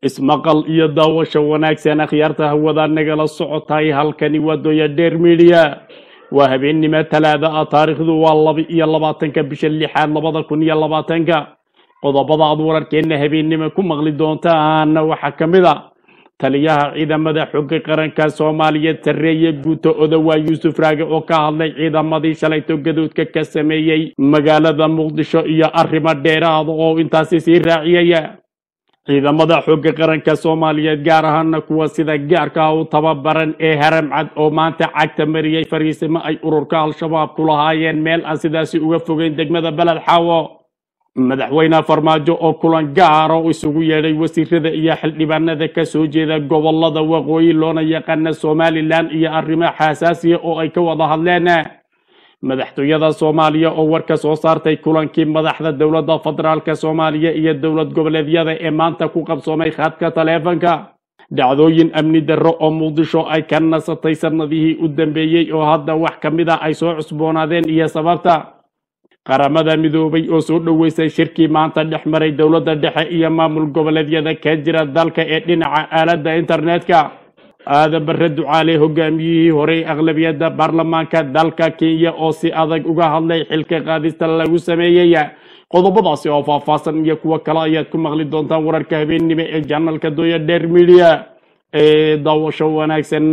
ismaqal iyo daawasho wanaagsan akhyaarta hawada nagala socotahay halkani waa dooya dheer midiya waa habeennimo talaada ah taariikhdu waa laba iyo labaatanka bisha lixaad labada kun iyo labaatanka qodobada aad wararkeenna habeennimo ku maqli doontaana waxaa ka mid a taliyaha ciidamada xooga qaranka soomaaliyeed sarreeye guuto odowaa yuusuf raage oo ka hadlay ciidamadii shalayto gadoodka ka sameeyey magaalada muqdisho iyo arrimo dheeraada oo intaasi sii raaciyaya ciidamada xooga qaranka soomaaliyeed gaar ahaana kuwa sida gaarka ah u tababaran ee haram cad oo maanta cagta mariyey fariisimo ay ururka al-shabaab ku lahaayeen meel aan sidaasi uga fogeyn degmada beled xaawo madaxweyne farmaajo oo kulan gaara oo isugu yeedhay wasiirada iyo xildhibaanada ka soo jeeda gobolada waqooyi loona yaqaana somalilan iyo arrimo xasaasiya oo ay ka wada hadleen madaxtooyada soomaaliya oo war ka soo saartay kulankii madaxda dowladda federaalk soomaaliya iyo dowlad goboleedyada ee maanta ku qabsoomay khadka taleefanka dhacdooyin amni darro oo muqdisho ay ka nasatay sanadihii u dambeeyey oo hadda wax ka mid a ay soo cusboonaadeen iyo sababta qaramada midoobay oo soo dhoweysay shirkii maanta dhex maray dowladda dhexe iyo maamul goboleedyada ka jira dalka ee dhinaca aaladda internetka aadan bare ducaale hogaamiyihii horey aqlabiyadda baarlamaanka dalka kenya oo si adag uga hadlay xilka qaadista lagu sameeyey qodobadaasi oo faahfaahsan iyo kuwo kale ayaad ku maqli doontaan wararka habeennimo ee janalka dooya dheer midiya ee daawasho wanaagsan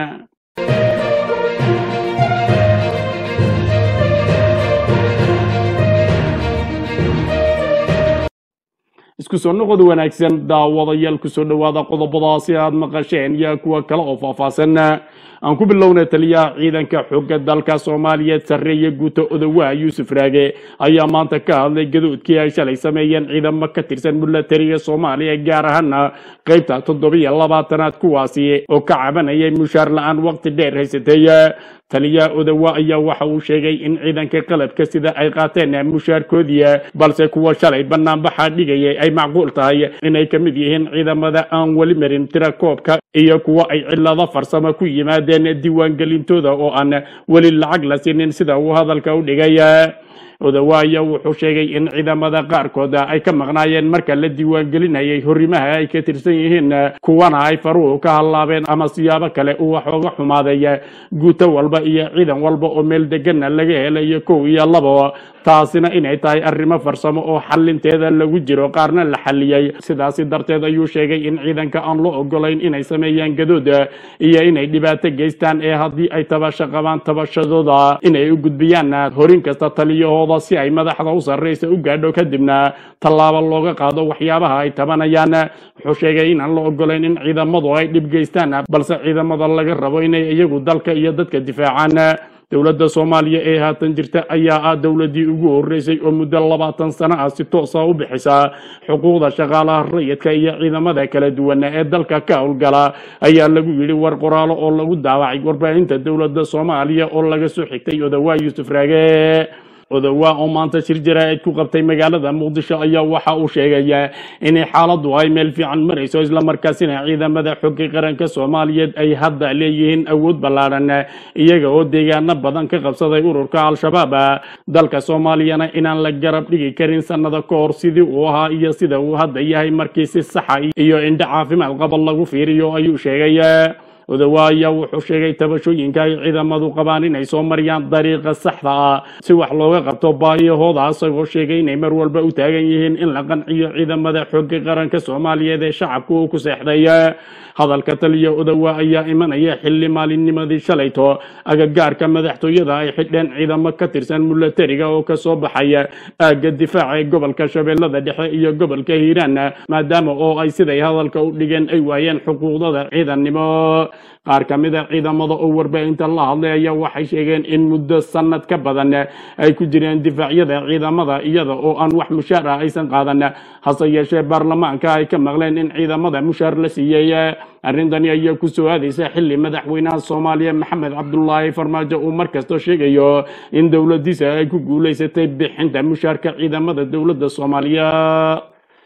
isku soo noqod wanaagsan daawadayaal kusoo dhowaada qodobadaasi aad maqasheen iyo kuwa kale oo faahfaahsan aan ku bilownay taliyaha ciidanka xooga dalka soomaaliyeed sarreeye guuto odowaha yuusuf raage ayaa maanta ka hadlay gadoodkii ay shalay sameeyeen ciidamo ka tirsan milatariga soomaaliya gaar ahaana qeybta toddobiyo labaatanaad kuwaasi oo ka cabanayay mushaar la-aan waqti dheer haysatay taliyaha odowa ayaa waxa uu sheegay in ciidanka qalabka sida ay qaateen mushaarkoodii balse kuwa shalay banaanbaxa dhigayay ay macquul tahay inay ka mid yihiin ciidamada aan weli marin tira koobka iyo kuwa ay cilado farsamo ku yimaadeen diiwaangelintooda oo aan weli lacag la siinin sida uu hadalka u dhigay odawaaya wuxuu sheegay in ciidamada qaarkood ay ka maqnaayeen marka la diiwaangelinayay horimaha ay ka tirsan yihiin kuwana ay faruhu ka hallaabeen ama siyaabo kale uu wax oga xumaaday guuto walba iyo ciidan walba oo meel degana laga helayo kow iyo labo taasina inay tahay arrimo farsamo oo xalinteeda lagu jiro qaarna la xaliyey sidaasi darteed ayuu sheegay in ciidanka aan loo ogolayn inay sameeyaan gadood iyo inay dhibaato geystaan ee haddii ay tabasho qabaan tabashadooda inay u gudbiyaan horin kasta taliyahooda si ay madaxda u sarreysa u gaadho kadibna tallaabo looga qaado waxyaabaha ay tabanayaan wuxuu sheegay inaan la ogolayn in ciidamadu ay dhib geystaan balse ciidamada laga rabo inay iyagu dalka iyo dadka difaacaan dowladda soomaaliya ee haatan jirta ayaa ah dowladdii ugu horreysay oo muddo labaatan sano ah si toosa u bixisa xuquuqda shaqaalaha rayidka iyo ciidamada kala duwan ee dalka ka howlgala ayaa lagu yidhi war qoraalo oo lagu daawacay warbaahinta dowladda soomaaliya oo laga soo xigtay odawaa yuusuf raage odowaa oo maanta shir jaraa'id ku qabtay magaalada muqdisho ayaa waxa uu sheegayaa inay xaaladdu ay meel fiican marayso islamarkaasina ciidamada xooga qaranka soomaaliyeed ay hadda leeyihiin awood ballaadhan iyaga oo deegaano badan ka qabsaday ururka al-shabaab dalka soomaaliyana inaan la garab dhigi karin sannado ka hor sidii uu ahaa iyo sida uu hadda yahay markii si saxa iyo indho caafimaad qaba lagu fiiriyo ayuu sheegay odowa ayaa wuxuu sheegay tabashooyinka ay ciidamadu qabaan inay soo mariyaan dariiqa saxda ah si wax looga qabto baahiyahooda isagoo sheegay inay mar walba u taagan yihiin in la qanciyo ciidamada xooga qaranka soomaaliyeed ee shacabku uu ku seexday hadalka taliya odowa ayaa imanaya xilli maalinnimadii shalayto agagaarka madaxtooyada ay xidheen ciidamo ka tirsan milatariga oo kasoo baxaya aagga difaaca ee gobolka shabeellada dhexe iyo gobolka hiiraan maadaama oo ay siday hadalka u dhigeen ay waayeen xuquuqdada ciidannimo qaar ka mid a ciidamada oo warbaahinta la hadlay ayaa waxay sheegeen in muddo sanad ka badan ay ku jireen difaacyada ciidamada iyada oo aan wax mushaar ah aysan qaadan hase yeeshee baarlamaanka ay ka maqleen in ciidamada mushaar la siiyey arrintani ayaa ku soo aadaysa xilli madaxweynaha soomaaliya maxamed cabdulaahi farmaajo uu markasta sheegayo in dowladiisa ay ku guulaysatay bixinta mushaarka ciidamada dowladda soomaaliya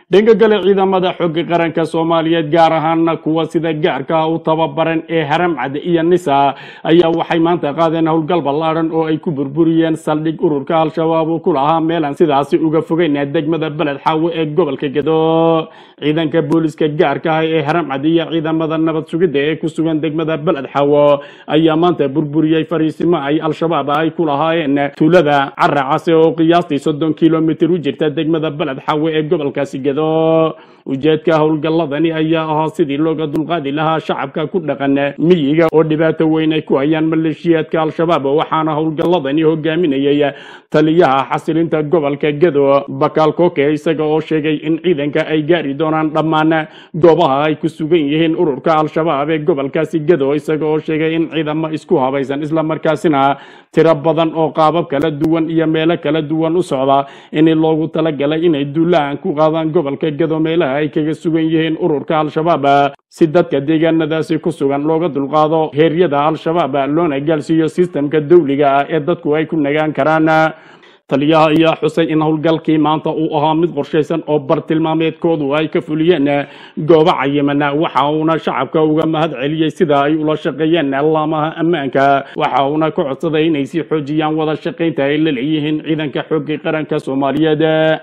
dhanka kale ciidamada xooga qaranka soomaaliyeed gaar ahaana kuwa sida gaarka ah u tababaran ee haramcad iyo nisa ayaa waxay maanta qaadeen howlgal ballaadhan oo ay ku burburiyeen saldhig ururka al-shabaab uu ku lahaa meelan sidaasi uga fogeyn degmada beled xaawo ee gobolka gedo ciidanka booliska gaarka ah ee haramcad iyo ciidamada nabad sugidda ee ku sugan degmada beled xaawo ayaa maanta burburiyey fariisimo ay al-shabaab ay ku lahaayeen tuulada caracase oo qiyaastii soddon kilomitir u jirta degmada beled xaawo ee gobolkaasi gedo ujeedka howlgalladani ayaa ahaa sidii looga dulqaadi lahaa shacabka ku dhaqan miyiga oo dhibaato weyn ay ku hayaan maleeshiyaadka al-shabaab waxaana howlgalladani hogaaminayay taliyaha xasilinta gobolka gedo bakaal koke isaga oo sheegay in ciidanka ay gaari doonaan dhammaan goobaha ay ku sugan yihiin ururka al-shabaab ee gobolkaasi gedo isaga oo sheegay in ciidamo isku habaysan islamarkaasina tiro badan oo qaabab kala duwan iyo meelo kala duwan u socda in loogu talagalay inay duulaan ku qaadaan gobolka gedo meelaha ay kaga sugan yihiin ururka al-shabaab si dadka deegaanadaasi ku sugan looga dulqaado heeryada al-shabaab loona gaarsiiyo sistamka dawliga ah ee dadku ay ku nagaan karaan taliyaha ayaa xusay in howlgalkii maanta uu ahaa mid qorshaysan oo bartilmaameedkoodu ay ka fuliyeen goobo cayiman waxa uuna shacabka uga mahad celiyey sida ay ula shaqeeyeen laamaha ammaanka waxa uuna ka codsaday inay sii xoojiyaan wada shaqaynta ay la leeyihiin ciidanka xoogga qaranka soomaaliyeed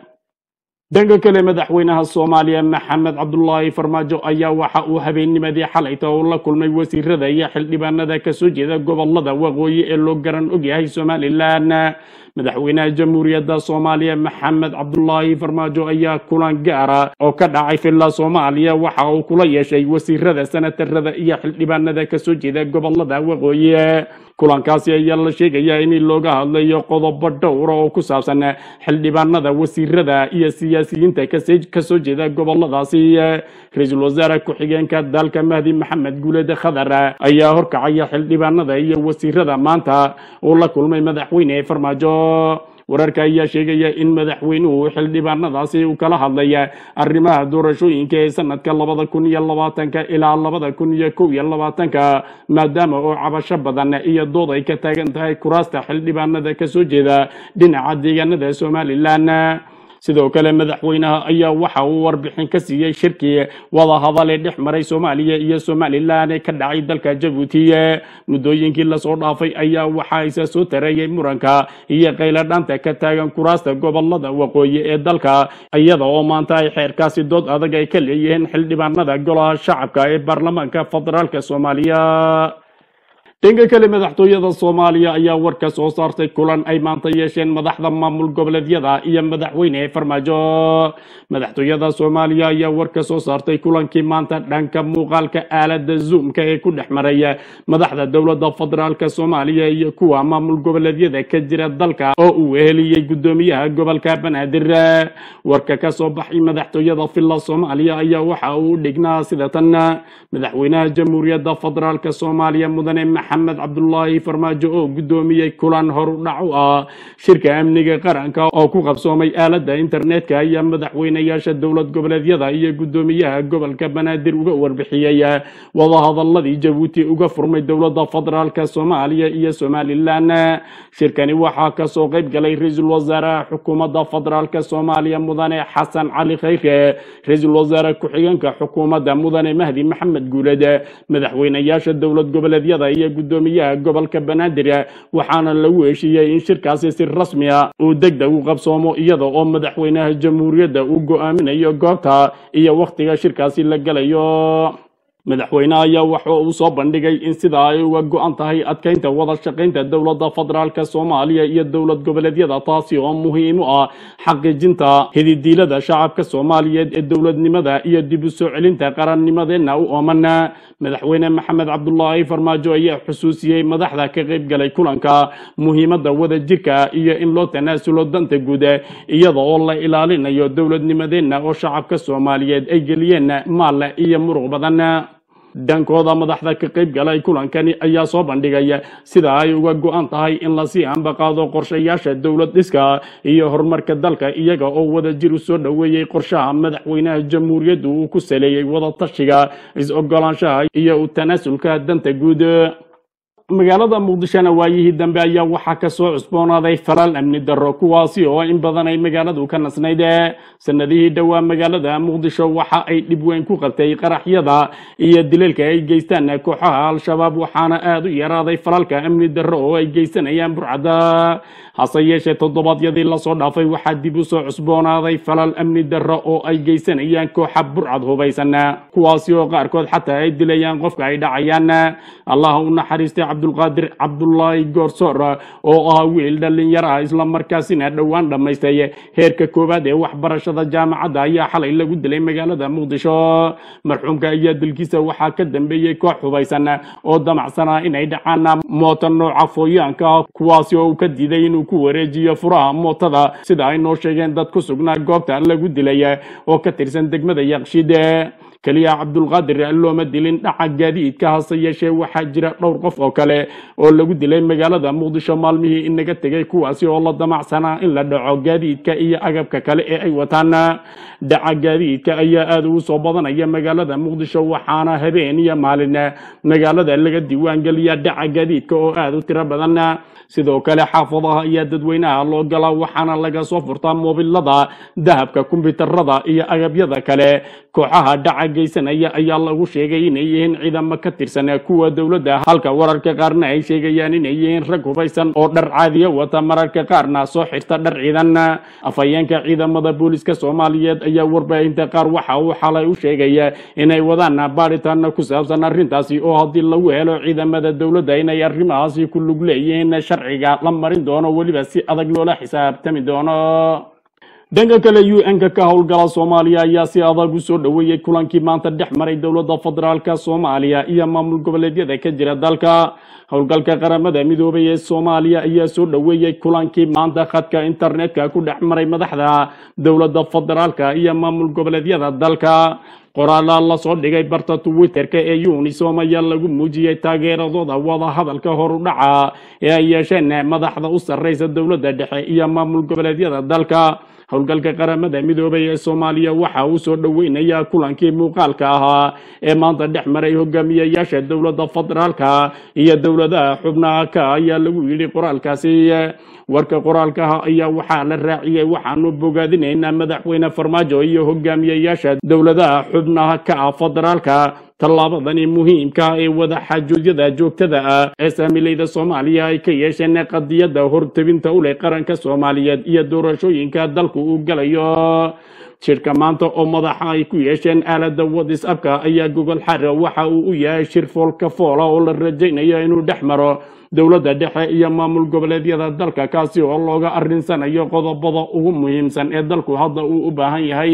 dhanka kale madaxweynaha soomaaliya maxamed cabdulaahi farmaajo ayaa waxa uu habeennimadii xalayta uu la kulmay wasiirada iyo xildhibaanada kasoo jeeda gobolada waqooyi ee loo garan ogyahay somalilan madaxweynaha jamhuuriyadda soomaaliya maxamed cabdulaahi farmaajo ayaa kulan gaara oo ka dhacay villa soomaaliya waxa uu kula yeeshay wasiirada senatarada iyo xildhibaanada kasoo jeeda gobolada waqooyi kulankaasi ayaa la sheegayaa in looga hadlayo qodobo dhowra oo ku saabsan xildhibaanada wasiirada iyo siyaasiyiinta kasoo jeeda goboladaasi ra-iisul wasaare ku-xigeenka dalka mahdi maxamed guulede khadar ayaa horkacaya xildhibaanada iyo wasiirada maanta uu la kulmay madaxweyne farmaajo wararka ayaa sheegaya in madaxweynuhu xildhibaanadaasi uu kala hadlaya arrimaha doorashooyinka ee sanadka labada kun iyo labaatanka ilaa labada kun iyo kow iyo labaatanka maadaama oo cabasho badan iyo dood ay ka taagan tahay kuraasta xildhibaanada kasoo jeeda dhinaca deegaanada somalilan sidoo kale madaxweynaha ayaa waxa uu warbixin ka siiyey shirkii wadahadal ee dhex maray soomaaliya iyo somalilan ee ka dhacay dalka jabuuti muddooyinkii lasoo dhaafay ayaa waxaa isa soo tareeyay muranka iyo qayladhaanta ka taagan kuraasta gobolada waqooyi ee dalka iyada oo maanta ay xeerkaasi dood adag ay ka leeyihiin xildhibaanada golaha shacabka ee baarlamaanka federaalka soomaaliya dhanka kale madaxtooyada soomaaliya ayaa war ka soo saartay kulan ay maanta yeesheen madaxda maamul goboleedyada iyo madaxweyne farmaajo madaxtooyada soomaaliya ayaa war ka soo saartay kulankii maanta dhanka muuqaalka aalada zoomka ee ku dhex maraya madaxda dowladda federaalka soomaaliya iyo kuwa maamul goboleedyada ka jira dalka oo uu eheliyey gudoomiyaha gobolka banaadir warka ka soo baxay madaxtooyada villa soomaaliya ayaa waxa uu dhignaa sida tan madaxweynaha jamhuuriyadda federaalka soomaaliya mudane maxamed cabdulaahi farmaajo oo gudoomiyey kulan horudhac u ah shirka amniga qaranka oo ku qabsoomay aalada internetka ayaa madaxweynayaasha dowlad goboleedyada iyo gudoomiyaha gobolka banaadir uga warbixiyey wadahadaladii jabuuti uga furmay dowlada federaalka soomaaliya iyo somalilan shirkani waxaa kasoo qayb galay ra-iisul wasaaraha xukuumadda federaalka soomaaliya mudane xasan cali khayre ra-iisul wasaare ku-xigeenka xukuumadda mudane mahdi maxamed guuled madaxweynayaasha dowlad goboleedyada iyo gudoomiyaha gobolka banaadir waxaana lagu heshiiyey in shirkaasi si rasmi ah uu degdeg u qabsoomo iyada oo madaxweynaha jamhuuriyadda uu go-aaminayo goobta iyo wakhtiga shirkaasi la gelayo madaxweyneha ayaa waxa uu soo bandhigay in sida ay uga go-an tahay adkeynta wada shaqaynta dowladda federaalka soomaaliya iyo dowlad goboleedyada taasi oo muhiim u ah xaqiijinta hididiilada shacabka soomaaliyeed ee dowladnimada iyo dib u soo celinta qarannimadeenna u ooman madaxweyne maxamed cabdulaahi farmaajo ayaa xusuusiyey madaxda ka qayb galay kulanka muhiimadda wada jirka iyo in loo tanaasulo danta guud iyada oo la ilaalinayo dowladnimadeenna oo shacabka soomaaliyeed ay geliyeen maal iyo muruq badan dhankooda madaxda ka qayb galay kulankani ayaa soo bandhigaya sida ay uga go-an tahay in lasii ambaqaado qorshayaasha dowlad dhiska iyo horumarka dalka iyaga oo wada jir u soo dhoweeyey qorshaha madaxweynaha jamhuuriyaddu uu ku saleeyey wada tashiga is-ogolaanshaha iyo u tanaasulka danta guud magaalada muqdishona waayihii dambe ayaa waxaa kasoo cusboonaaday falal amni darro kuwaasi oo in badan ay magaaladu ka nasnayd sanadihii dhowaa magaalada muqdisho waxa ay dhib weyn ku qabtay qaraxyada iyo dilalka ay geystaan kooxaha al-shabaab waxaana aada u yaraaday falalka amni darro oo ay geysanayaan burcada hase yeeshee toddobaadyadii lasoo dhaafay waxaa dib u soo cusboonaaday falal amni darro oo ay geysanayaan kooxa burcad hubaysan kuwaasi oo qaarkood xataa ay dilayaan qofka ay dhacayaan allah u naxariistay cabdulqaadir cabdulaahi goorsoor oo ah wiil dhalinyar ah islamarkaasina dhowaan dhammaystay heerka koowaad ee waxbarashada jaamacadda ayaa xalay lagu dilay magaalada muqdisho marxuumka ayaa dilkiisa waxaa ka dambeeyey koox hubaysan oo damacsanaa inay dhacaan moota nooca fooyaanka kuwaasi oo uu ka diiday inuu ku wareejiyo furaha mootada sida ay noo sheegeen dad ku sugnaa goobta lagu dilay oo ka tirsan degmada yaqshide keliya cabdulqaadir looma dilin dhaca gaadiidka hase yeeshee waxaa jira dhowr qof oo kale oo lagu dilay magaalada muqdisho maalmihii inaga tegay kuwaasi oo la damacsanaa in la dhaco gaadiidka iyo agabka kale ee ay wataan dhaca gaadiidka ayaa aada ugu soo badanaya magaalada muqdisho waxaana habeen iyo maalin magaalada laga diiwaangeliya dhaca gaadiidka oo aada u tiro badan sidoo kale xaafadaha ayaa dadweynaha loo galaa waxaana laga soo furtaa moobilada dahabka kombyuutarada iyo agabyada kale kooxaha dhaca geysanaya ayaa lagu sheegay inay yihiin ciidamo ka tirsan kuwa dowladda halka wararka qaarna ay sheegayaan inay yihiin rag hubaysan oo dhar caadiya wata mararka qaarna soo xirta dhar ciidan afhayeenka ciidamada booliska soomaaliyeed ayaa warbaahinta qaar waxa uu xalay u sheegaya inay wadaan baadhitaana ku saabsan arrintaasi oo haddii lagu helo ciidamada dowladda inay arrimahaasi ku lug leeyihiin sharciga la marin doono weliba si adag loola xisaabtami doono dhanka kale u n-ka ka howlgala soomaaliya ayaa si adag u soo dhoweeyey kulankii maanta dhex maray dowladda federaalka soomaaliya iyo maamul goboleedyada ka jira dalka howlgalka qaramada midoobay ee soomaaliya ayaa soo dhoweeyey kulankii maanta khadka internetka ku dhex maray madaxda dowladda federaalka iyo maamul goboleedyada dalka qoraala lasoo dhigay barta twitterka ee unisom ayaa lagu muujiyey taageeradooda wada hadalka horudhaca ee ay yeesheen madaxda u sarreysa dowladda dhexe iyo maamul goboleedyada dalka howlgalka qaramada midoobay ee soomaaliya waxa uu soo dhoweynayaa kulankii muuqaalka ahaa ee maanta dhex maray hogaamiyayaasha dowladda federaalka iyo dowladaha xubnaha ka ayaa lagu yidhi qoraalkaasi warka qoraalkaha ayaa waxaa la raaciyey waxaanu bogaadinaynaa madaxweyne farmaajo iyo hogaamiyayaasha dowladaha xubnaha ka ah federaalka tallaabadani muhiimka ee wada xaajoojyada joogtada ah ee saamilayda soomaaliya ay ka yeesheen qadiyadda hortebinta u leh qaranka soomaaliyeed iyo doorashooyinka dalku uu galayo shirka maanta oo madaxa ay ku yeesheen aalada whatsapka ayaa gogol xara waxa uu u yahay shir foolka foola oo la rajaynayo inuu dhex maro dowladda dhexe iyo maamul goboleedyada dalka kaasi oo looga arrinsanayo qodobada ugu muhiimsan ee dalku hadda uu u baahan yahay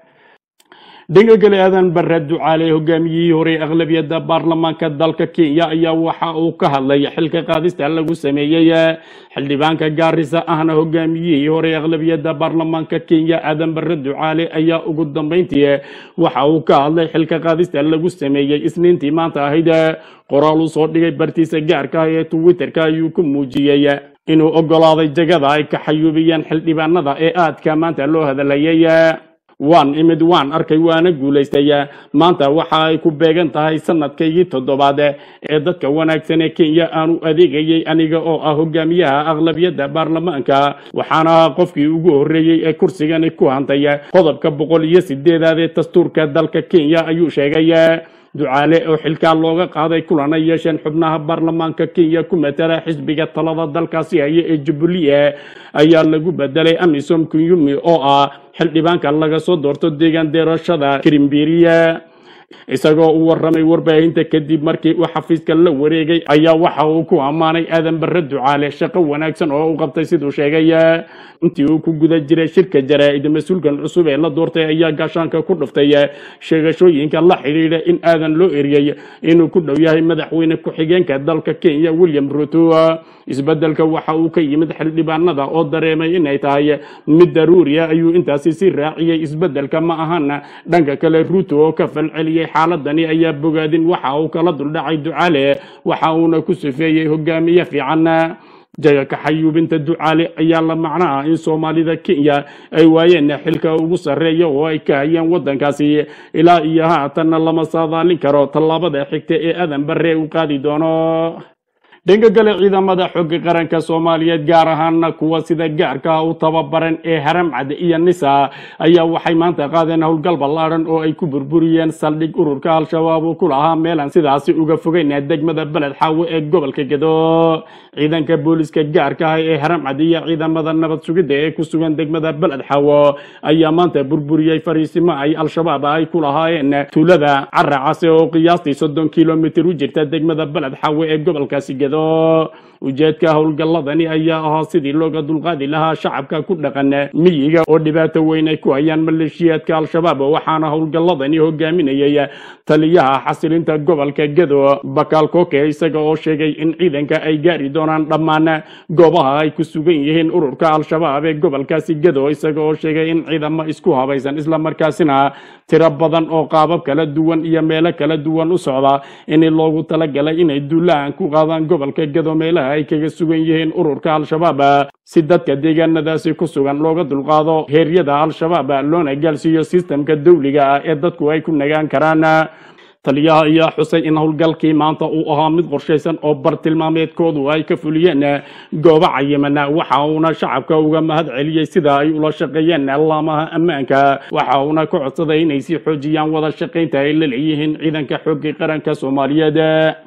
dhanka kale aadan bare ducaale hogaamiyihii hore aqlabiyadda baarlamaanka dalka kenya ayaa waxa uu ka hadlay xilka qaadista lagu sameeyey xildhibaanka gaarisa ahna hogaamiyihii hore aqlabiyadda baarlamaanka kenya aadan bare ducaale ayaa ugu dambeyntii waxa uu ka hadlay xilka qaadista lagu sameeyey isniintii maanta ahayd qoraal uu soo dhigay bartiisa gaarka ah ee twitterka ayuu ku muujiyey inuu ogolaaday jagada ay ka xayuubiyeen xildhibaanada ee aadka maanta loo hadalayay waan imid waan arkay waana guulaystay maanta waxa ay ku beegan tahay sanadkaygii toddobaad ee dadka wanaagsan ee kenya aanu adeegayay aniga oo ah hogaamiyaha aqlabiyadda baarlamaanka waxaana ahaa qofkii ugu horreeyey ee kursigani ku hantay qodobka boqol iyo sideedaad ee dastuurka dalka kenya ayuu sheegay ducaale oo xilkaa looga qaaday kulana yeesheen xubnaha baarlamaanka kenya ku matala xisbiga talada dalkaasi haya ee jubilee ayaa lagu bedelay amisom kunyumi oo ah xildhibaanka laga soo doorto deegaan deerashada kirimbiriya isagoo u warramay warbaahinta kadib markii uu xafiiska la wareegay ayaa waxa uu ku ammaanay aadan bare ducaale shaqo wanaagsan oo u qabtay siduu sheegay intii uu ku guda jiray shirka jaraa'id mas-uulkan cusub ee la doortay ayaa gaashaanka ku dhuftay sheegashooyinka la xidhiidha in aadan loo eriyey inuu ku dhow yahay madaxweyne ku-xigeenka dalka kenya william ruto isbedelka waxa uu ka yimid xildhibaanada oo dareemay inay tahay mid daruuriya ayuu intaasi si raaciyey isbedelka ma ahana dhanka kale ruto oo ka falceliyey xaaladani ayaa bogaadin waxa uu kala duldhacay ducaale waxa uuna ku sifeeyey hogaamiye fiican jaga kaxayuubinta ducaale ayaa la macno ah in soomaalida kenya ay waayeen xilka ugu sarreeya oo ay ka hayeen waddankaasi ilaa iyo haatanna lama saadaalin karo tallaabada xigta ee aadan bare uu qaadi doono dhanka kale ciidamada xooga qaranka soomaaliyeed gaar ahaana kuwa sida gaarka u tababaran ee haramcad iyo nisa ayaa waxay maanta qaadeen howlgal ballaadhan oo ay ku burburiyeen saldhig ururka al-shabaab uu ku lahaa meelan sidaasi uga fogeyn degmada beled xaawo ee gobolka gedo ciidanka booliska gaarka ah ee haramcad iyo ciidamada nabad sugidda ee ku sugan degmada beled xaawo ayaa maanta burburiyey fariisimo ay al-shabaab ay ku lahaayeen tuulada caracase oo qiyaastii soddon kilomitir u jirta degmada beled xaawo ee gobolkaasi gedo ujeedka howlgalladani ayaa ahaa sidii looga dulqaadi lahaa shacabka ku dhaqan miyiga oo dhibaato weyn ay ku hayaan maleeshiyaadka al-shabaab waxaana howlgalladani hogaaminayay taliyaha xasilinta gobolka gedo bakaal koke isaga oo sheegay in ciidanka ay gaari doonaan dhammaan goobaha ay ku sugan yihiin ururka al-shabaab ee gobolkaasi gedo isaga oo sheegay in ciidamo isku habaysan islamarkaasina tiro badan oo qaabab kala duwan iyo meelo kala duwan u socda in loogu talagalay inay duulaan ku qaadaan gobolka gedo meelaha ay kaga sugan yihiin ururka al-shabaab si dadka deegaanadaasi ku sugan looga dulqaado heeryada al-shabaab loona gaarsiiyo sistamka dawliga ah ee dadku ay ku nagaan karaan taliyaha ayaa xusay in howlgalkii maanta uu ahaa mid qorshaysan oo bartilmaameedkoodu ay ka fuliyeen goobo cayiman waxa uuna shacabka uga mahad celiyey sida ay ula shaqeeyeen laamaha ammaanka waxa uuna ka codsaday inay sii xoojiyaan wada shaqaynta ay la leeyihiin ciidanka xoogga qaranka soomaaliyeed